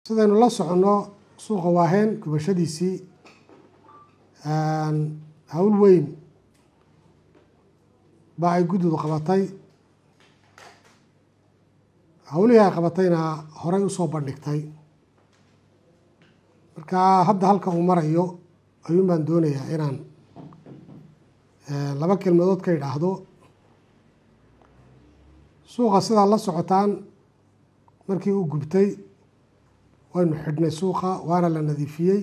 sidaynu la soconno suuqa waaheen gubashadiisii hawl weyn baa ay guddidu qabatay hawlihii ay qabatayna horey usoo bandhigtay marka hadda halka uu marayo ayuun baan doonayaa inaan laba kelmadood ka idhaahdo suuqa sidaa la socotaan markii uu gubtay waynu xidhnay suuqa waana la nadiifiyey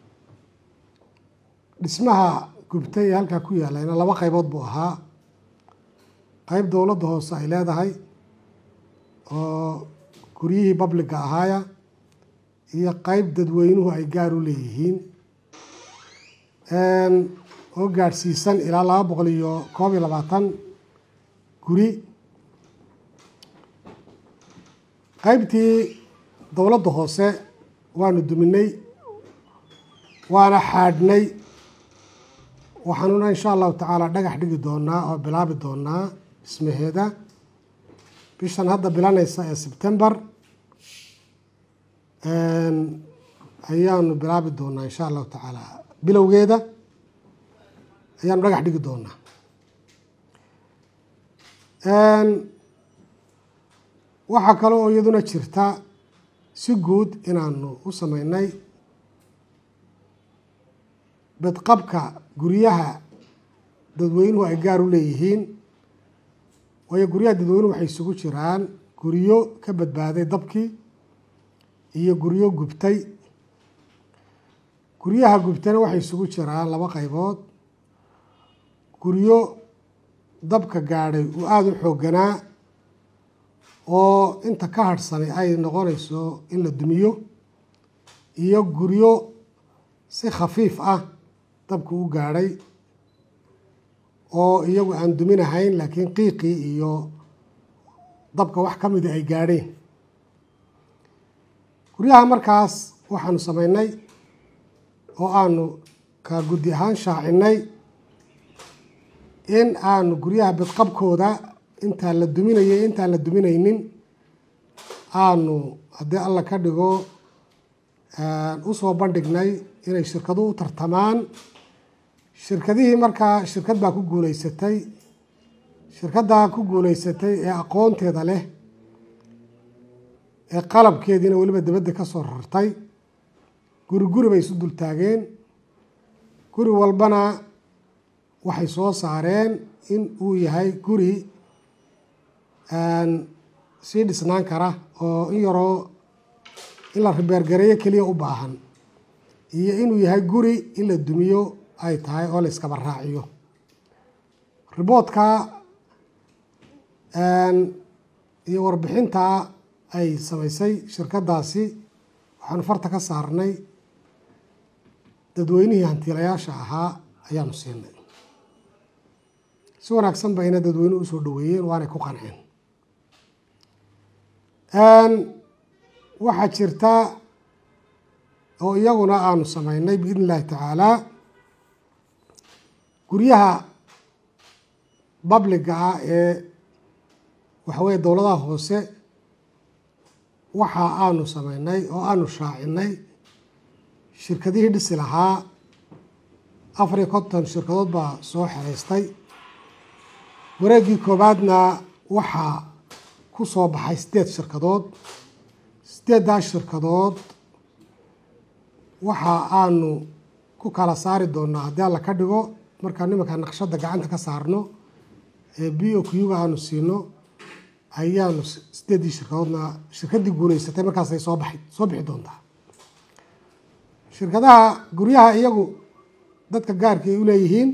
dhismaha gubtay ee halkaa ku yaalayna laba qaybood buu ahaa qeyb dowladda hoose ay leedahay oo guryihii babliga ahaaya iyo qeyb dadweynuhu ay gaar u leeyihiin oo gaadhsiisan ilaa laba boqol iyo koob iyo labaatan guri qeybtii dowladda hoose waanu duminay waana xaadhnay waxaanuna insha allahu tacaala dhagax dhigi doonaa oo bilaabi doonaa dhismaheeda bishan hadda bilanaysa ee sebtember ayaanu bilaabi doonaa insha allahu tacaala bilowgeeda ayaanu dhagax dhigi doonaa waxaa kale oo iyaduna jirta si guud inaanu u sameynay bedqabka guryaha dadweynuhu ay gaar u leeyihiin waayo guryaha dadweynuhu waxay isugu jiraan guryo ka badbaaday dabkii iyo guryo gubtay guryaha gubtayna waxay isugu jiraan laba qaybood guryo dabka gaadhay uu aada u xoogganaa oo inta ka hadhsanay ay noqonayso in la dumiyo iyo guryo si khafiif ah dabka u gaadhay oo iyagu aan duminahayn laakiin qiiqii iyo dabka wax ka mida ay gaadheen guryaha markaas waxaanu sameynay oo aanu ka guddi ahaan shaacinay in aanu guryaha bedqabkooda intaan la duminayay intaan la duminaynin aanu haddii alla ka dhigo usoo bandhignay inay shirkadu u tartamaan shirkadihii markaa shirkad baa ku guuleysatay shirkaddaa ku guuleysatay ee aqoonteeda leh ee qalabkeediina weliba dibadda ka soo rartay guri guri bay isu dul taageen guri walbana waxay soo saareen in uu yahay guri sii dhisnaan kara oo in yaroo in la ribeergareeyo keliya u baahan iyo inuu yahay guri in la dumiyo ay tahay oo la iskaba raaciyo riboodka iyo warbixinta ay samaysay shirkaddaasi waxaanu farta ka saarnay dadweynihii hantiilayaasha ahaa ayaanu siinay si wanaagsan bayna dadweynuhu usoo dhaweeyeen waanay ku qanceen waxaa jirta oo iyaguna aanu sameynay biidn illaahi tacaalaa guryaha babliga ah ee waxaweye dowladaha hoose waxa aanu sameynay oo aanu shaacinay shirkadihii dhisi lahaa afar iyo konton shirkadood baa soo xeraystay wareeggii koowaadna waxaa ku soo baxay sideed shirkadood sideeddaas shirkadood waxa aanu ku kala saari doonaa haddii alla ka dhigo markaa nimanka naqshadda gacanta ka saarno ee b o q-ga aanu siino ayaanu sideeddii shirkadoodna shirkaddii guuleysatay markaasay soo baxay soo bixi doontaa shirkadaha guryaha iyagu dadka gaarka ay u leeyihiin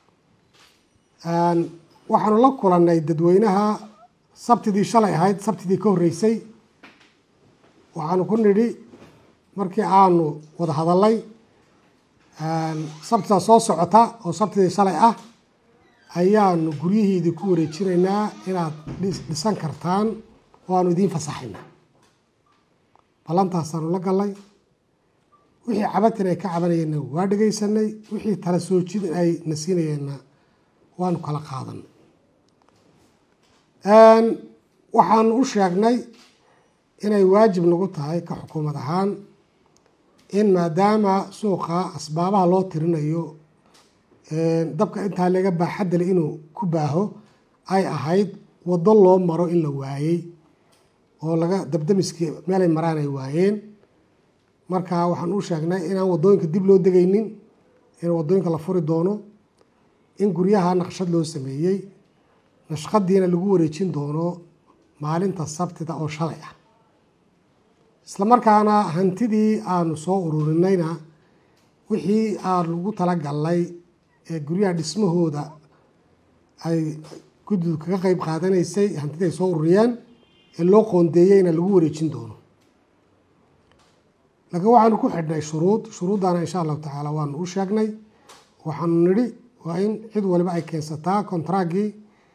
waxaanu la kulannay dadweynaha sabtidii shalay ahayd sabtidii ka horreysay waxaanu ku nidhi markii aanu wada hadalay sabtida soo socota oo sabtidii shalay ah ayaanu guryihiidii ku wareejinaynaa inaad dhisan kartaan oo aanu idiin fasaxayna ballantaasaanu la gallay wixii cabatin ay ka cabanayeenna waa dhegaysanay wixii tala soo jid ay na siinayeenna waanu kala qaadanay waxaanu u sheegnay inay waajib nagu tahay ka xukuumad ahaan in maadaama suuqa asbaabaha loo tirinayo dabka intaa laga baaxadale inuu ku baaho ay ahayd waddo loo maro in la waayey oo laga dabdamiskii meelay maraan ay waayeen marka waxaan u sheegnay inaan waddooyinka dib loo degaynin in waddooyinka la furi doono in guryaha naqshad loo sameeyey nashqadiina lagu wareejin doono maalinta sabtida oo shalay ah isla markaana hantidii aanu soo ururinayna wixii aan lagu talagalnay ee guryaha dhismahooda ay guddidu kaga qeyb qaadanaysay hantidii ay soo ururiyeen ee loo qoondeeyeyna lagu wareejin doono laakiin waxaanu ku xidhnay shuruud shuruuddana insha allahu tacaala waanu u sheegnay waxaanu nidhi waa in cid waliba ay keensataa kontraaggii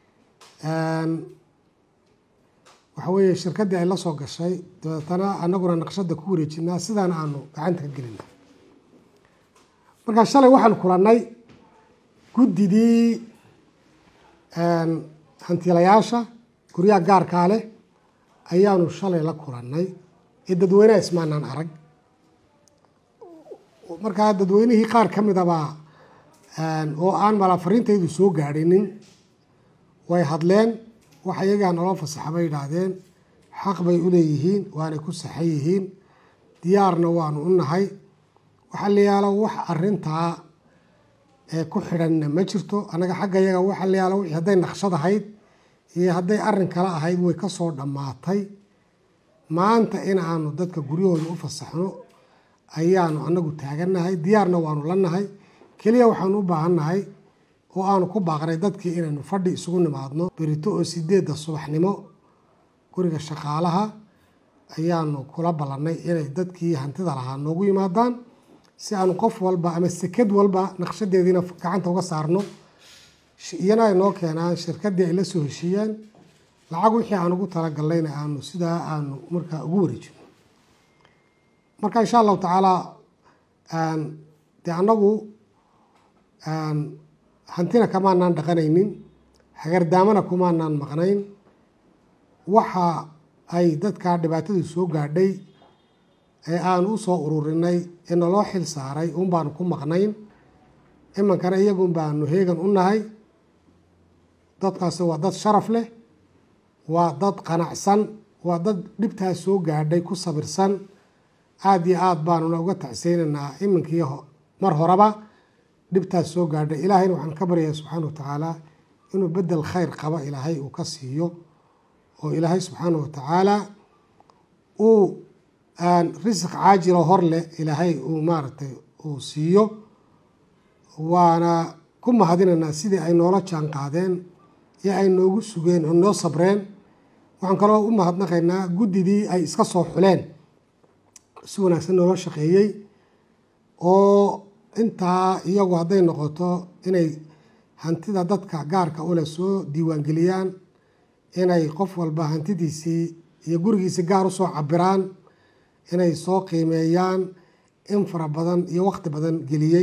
waxa weeye shirkaddii ay la soo gashay dabeetana anaguna naqshadda ku wareejinaa sidaana aanu gacanta ka gelina markaa shalay waxaan kulannay guddidii hantiilayaasha guryaha gaarkaa leh ayaanu shalay la kulannay ee dadweynaha ismaanaan arag markaa dadweynihii qaar ka midabaa oo aan malaa fariintaydu soo gaadhinin way hadleen wax iyagaa naloo fasaxa bay yidhaahdeen xaq bay u leeyihiin waanay ku saxan yihiin diyaarna waanu u nahay waxaa la yaalo wax arintaa ee ku xidhanna ma jirto annaga xagga yaga waxaa la yaalo wixii hadday naqshad ahayd iyo hadday arrin kale ahayd way ka soo dhammaatay maanta in aanu dadka guryahooda u fasaxno ayaanu annagu taagannahay diyaarna waanu la nahay keliya waxaanu u baahannahay oo aanu ku baaqnay dadkii inaynu fadhi isugu nimaadno berito oo sideedda subaxnimo guriga shaqaalaha ayaanu kula ballannay inay dadkii hantida lahaa noogu yimaadaan si aanu qof walba ama sekad walba naqshadeediina gacanta uga saarno iyana ay noo keenaan shirkaddii ay la soo heshiiyaan lacag wixii aan ugu talagalnayna aanu sidaa aanu markaa ugu wareejino marka insha allahu tacaala dee annagu hantina kamaanaan dhaqanaynin hagardaamana kumaanaan maqnayn waxa ay dadkaa dhibaatadii soo gaadhay ee aanu u soo ururinay ee naloo xil saaray un baanu ku maqnayn imankana iyagun baanu heegan u nahay dadkaasi waa dad sharaf leh waa dad qanacsan waa dad dhibtaas soo gaadhay ku sabirsan aada iyo aada baanuna uga tacseynaynaa iminkii mar horeba dhibtaas soo gaadhay ilaahayna waxaan ka baryayaa subxaana wa tacaala inuu bedel khayr qaba ilaahay uu ka siiyo oo ilaahay subxaana wa tacaala uu risiq caajilo hor leh ilaahay uu maaragtay uu siiyo waana ku mahadinaynaa sidii ay noola jaan qaadeen iyo ay noogu sugeen oo noo sabreen waxaan kaloo u mahadnaqaynaa guddidii ay iska soo xuleen si wanaagsan noola shaqeeyey oo intaa iyagu hadday noqoto inay hantida dadka gaarka ule soo diiwaangeliyaan inay qof walba hantidiisii iyo gurigiisii gaar usoo cabiraan inay soo qiimeeyaan in fara badan iyo waqti badan geliyey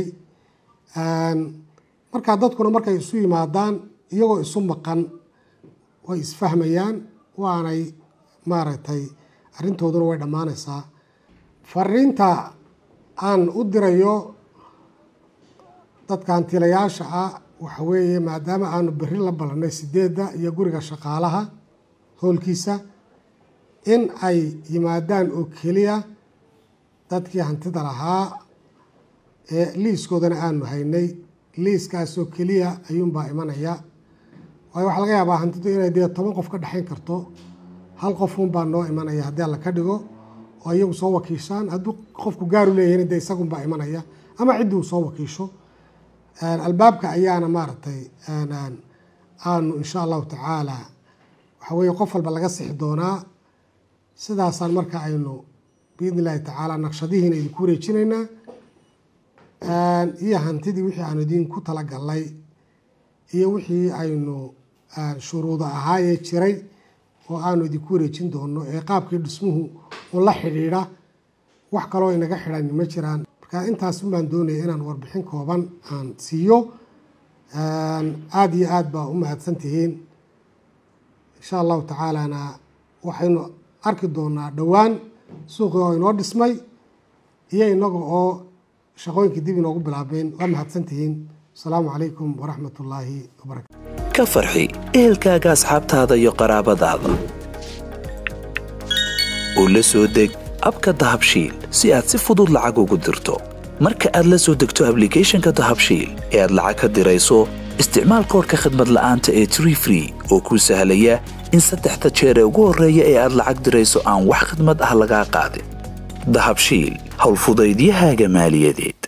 markaa dadkuna markay isu yimaadaan iyagoo isu maqan way isfahmayaan waanay maaragtay arrintooduna way dhammaanaysaa fariinta aan u dirayo dadka hantilayaasha ah waxa weeye maadaama aanu berri la ballannay sideedda iyo guriga shaqaalaha howlkiisa in ay yimaadaan oo keliya dadkii hantida lahaa ee liiskoodana aanu haynay liiskaasoo keliya ayuunbaa imanaya waayo waxaa laga yaabaa hantidu inay dee toban qof ka dhexayn karto hal qofunbaa noo imanaya haddii alla ka dhigo oo iyagu soo wakiishaan hadduu qofku gaaru leeyahin dee isagunbaa imanaya ama ciddii uu soo wakiisho albaabka ayaana maaragtay aanu insha allahu tacaala waxa weeye qof walba laga sixi doonaa sidaasaan marka aynu biidni illaahi tacaala naqshadihiina idinku wareejinaynaa iyo hantidii wixii aanu idinku talagalnay iyo wixii aynu shuruuda ahaayee jiray oo aanu idinku wareejin doono ee qaabkii dhismuhu u la xidhiidha wax kaloo inaga xidhan ma jiraan marka intaas baan doonaya inaan warbixin kooban aan siiyo aada iyo aada baa u mahadsan tihiin insha allahu tacaalana waxaynu arki doonaa dhowaan suuqii oo inoo dhismay iyo inaga oo shaqooyinkii dib inoogu bilaabeen waa mahadsantihiin asalaamu calaykum waraxmat ullaahi wabarakatu ka farxi ehelkaaga asxaabtaada iyo qaraabadaada oo la soo deg abka dahabshiil si aad si fudud lacag ugu dirto marka aad la soo degto ablicathonka dahabshiil ee aad lacag ka dirayso isticmaal koorka khadmad la'aanta ee tree free oo kuu sahlaya in saddexda jeer ee ugu horreeya ee aad lacag dirayso aan wax khadmad ah lagaa qaadin dahabshiil howlfudaydiyahaaga maaliyadeed